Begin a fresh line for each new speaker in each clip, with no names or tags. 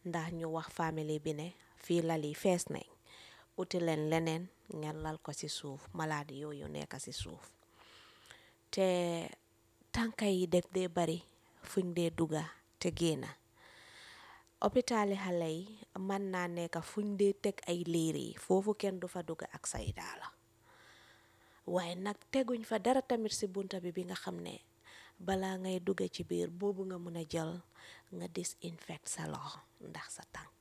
ndax ñu wax famille bi ne fii lal yi fees nañ uti leen leneen ngeen lal ko ci suuf malade yooyu nekk ci suuf te tànka yi def dee bari fuñ dee dugga te génna opitaali xale yi mën naa nekk fuñ dee teg ay liir yi foofu kenn du fa dugga ak say daala waaye nag teguñ fa dara tamit ci bunta bi bi nga xam ne balaa ngay dugga ci biir boobu nga mun a jël nga disinfect sa loxo ndax sa tànk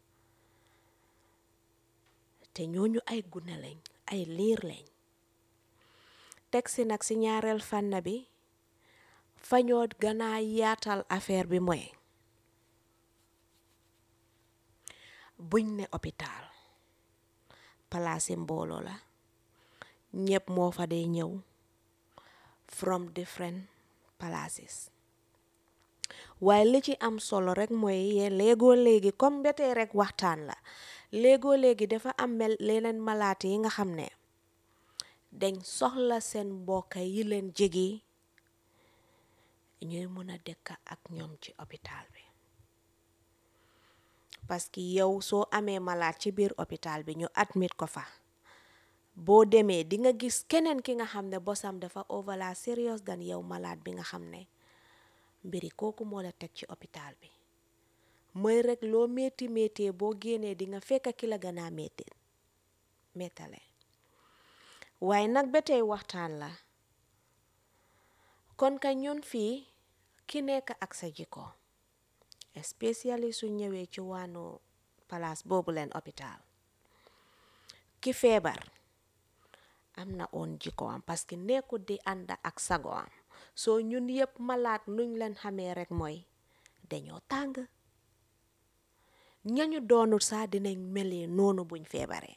te ñooñu ay gune lañ ay liir lañ teg si nag si ñaareel fànn bi fañoo ganaa yaatal affaire bi mooy buñ ne hôpital palaasi mbooloo la ñëpp moo fa dee ñëw from different places waaye li ci am solo rek mooy léegoo léegi comme betee rek waxtaan la léegoo léegi dafa am mel leneen malaat yi nga xam ne dañ soxla seen mbokka yi leen jege ñuy mën a dëkk ak ñoom ci hôpital bi parce que yow soo amee malaat ci biir hôpital bi ñu admit ko fa boo demee di nga gis keneen ki nga xam ne bosam dafa overla serious dan yow malaat bi nga xam ne mbiri kooku moo la teg ci hôpital bi mooy rek loo métti métti boo génnee di nga fekk ki la gën a métti méttale waaye nag ba tey waxtaan la kon ka ñun fii ki nekk ak sa jikko especially su ñëwee ci wànnu palaas boobu leen hôpital ki feebar am na oon jikko am parce que nekkut di ànd ak sago am soo ñun yëpp malaat nuñ leen xamee rek mooy dañoo tàng ñañu doonul saa dinañ melee noonu buñ feebaree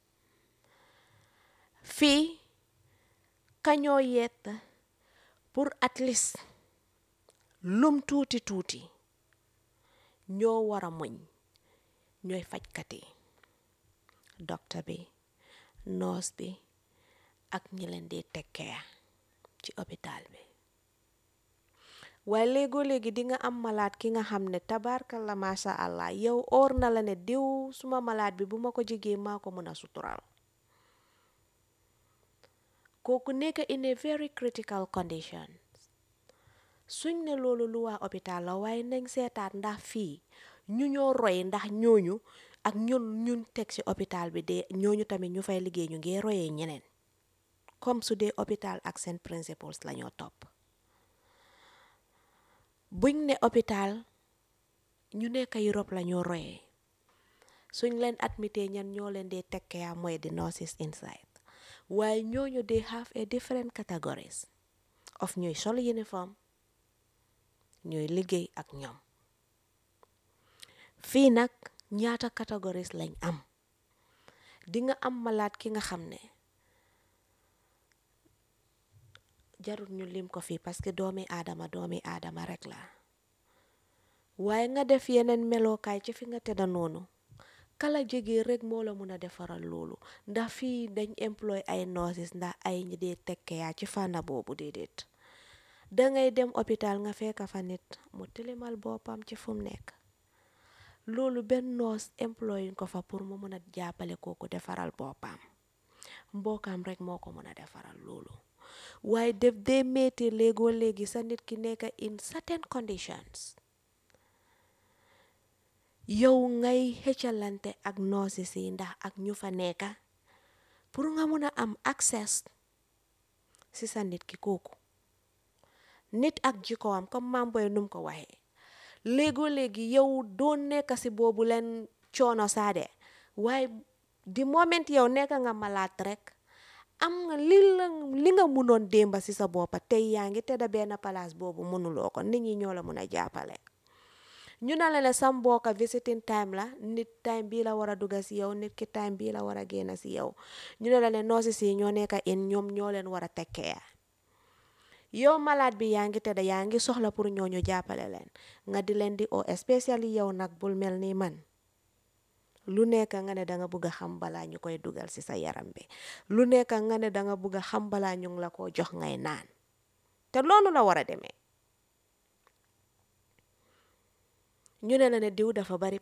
fii kañoo yett pour at least lum tuuti tuuti ñoo war a muñ ñooy fajkat yi docteur bi nurse bi ak ñi leen di tekkee ci hôpital bi waaye léegoo léegi di nga am malaat ki nga xam ne tabarkal la masha allah yow oor na la ne diw suma malaat bi bu ma ko jegee maa ko mën a sutural kooku nekk in a very critical condition suñ ne loolu lu waa hôpital la waaye nañ seetaat ndax fii ñu ñoo roy ndax ñooñu ak ñun ñun teg ci hôpital bi de ñooñu tamit ñu fay liggéey ñu ngi royee ñeneen comme su dee hôpital ak seen principles la ñoo topp buñ ne hôpital ñu nekk Europe la ñoo royee suñ leen admité ñan ñoo leen di tekkee mooy di nurses inside waaye ñooñu they have a different categories of ñuy sol uniform ñuy liggéey ak ñoom fii nag ñaata categories lañ am di nga am malaat ki nga xam ne jarul ñu lim ko fii parce que doomi aadama doomi aadama rek la waaye nga def yeneen melokaay ci fi nga tëdda noonu kala jege rek moo la mun a defaral loolu ndax fii dañ employ ay nurses ndax ay ñi dee tekkeyaa ci fànna boobu déedéet dangay dem hôpital nga fekk fa nit mu tilimal boppam ci fu mu nekk loolu benn nurse employ ko fa pour mu mun a jàppale kooku defaral boppam mbokkam rek moo ko mun a defaral loolu waaye def dee métti léegoo léegi sa nit ki nekk in certain conditions yow ngay xëccalante ak nurses yi ndax ak ñu fa nekka pour nga mun a am access si sa nit ki kooku nit ak jikkoom comme maam boy num ko waxee léegoo léegi yow doo nekk si boobu leen coono saade waaye di moment yow nekk nga malaat rek am nga li la li nga munoon démba si sa boppa tey yaa ngi tedda benn palaas boobu mënuloo ko nit ñi ñoo la mun a jàppale ñu ne la ne sa mbokka visiting time la nit time bii la war a dugga si yow nit ki time bii la war a génn si yow ñu ne la ne nurses yi ñoo nekk in ñoom ñoo leen war a tekkee yow malaat bi yaa ngi tedda yaa ngi soxla pour ñooñu jàppale leen nga di leen di o especially yow nag bul mel ni man lu nekk nga ne danga bëgg a xam balaa ñu koy dugal ci sa yaram bi lu nekk nga ne danga bëgg a xam balaa ñu ngi la ko jox ngay naan te loolu la war a demee ñu ne la ne diw dafa bari